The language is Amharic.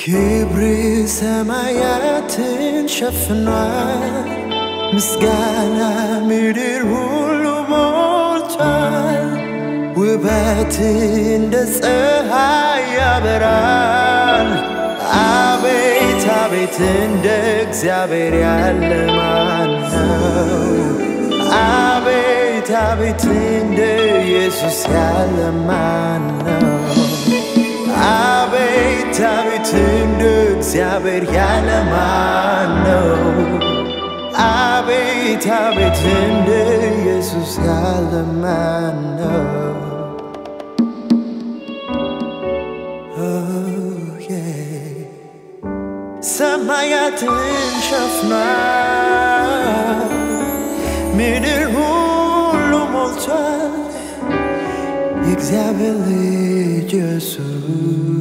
ክብር ሰማያትን ሸፍኗል፣ ምስጋና ምድር ሁሉ ሞልቷል። ውበት እንደ ፀሐይ ያበራል። አቤት አቤት እንደ እግዚአብሔር ያለ ማን ነው? አቤት አቤት እንደ ኢየሱስ ያለ ማን ነው? አቤት አቤት እንደ እግዚአብሔር ያለ ማን ነው? አቤት አቤት እንደ ኢየሱስ ያለ ማን ነው? Oh, yeah. ሰማያትን ሸፍኗል፣ ምድር ሁሉ ሞልቷል። የእግዚአብሔር ልጅ ኢየሱስ